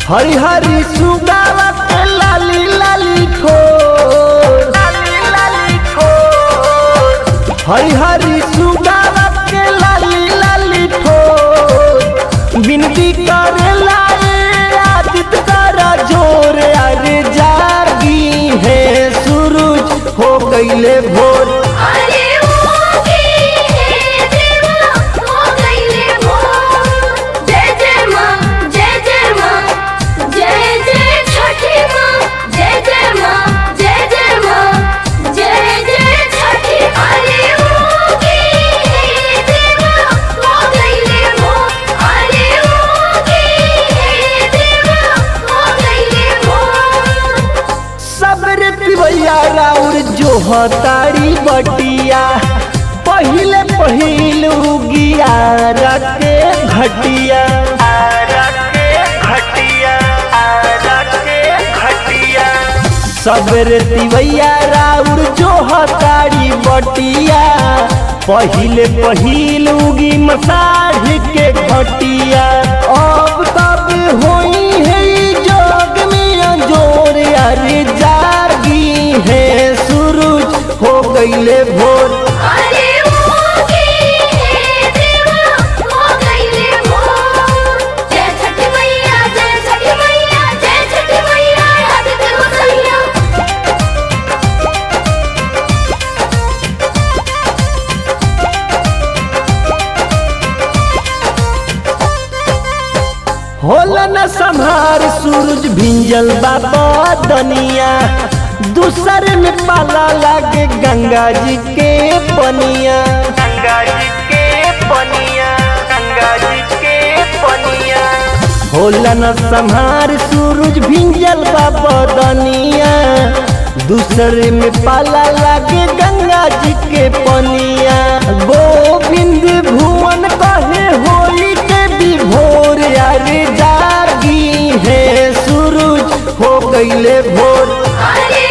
हरी हरी सुगावा के लाली लाली ठोर लाली लाली ठोर हरी हरी सुगावा के लाली लाली ठोर बिनती करे लाए आदित करा जोर अरे जागी है सूरज हो गईले भोर अरे ओके हे देवा हो गईले भोर जय जय माँ जय जय माँ जय जय छठी माँ जय जय माँ जय जय माँ जय जय छठी अरे ओके हे देवा हो गईले भोर अरे ओके हे देवा हो गईले भोर सबरे पिबैया राउर जो हतारी बटिया पहिले पहिल उगिया रखे घटिया सबरे तिवैया राउर जो हतारी बटिया पहिले पहिल उगी मसाढ़ के घटिया अब तब होई है ई जग में अंजोर अरे जागी है सूरज हो गईले भोर अरे ओके हे देवा हो गईले भोर जय छठी मैया जय छठी मैया जय छठी मैया आदित्य गोसैया होला न संहार सूरज भिंजल बाबा दनिया दूसर में पाला लागे गंगा जी के पनिया गंगा जी के पनिया गंगा जी के पनिया होला न संहार सूरज भिंजल बाबा दनिया दूसर में पाला लागे गंगा जी के पनिया गोविंद भुवन कहे होली के विभोर अरे जागी है सूरज हो गईले भोर अरे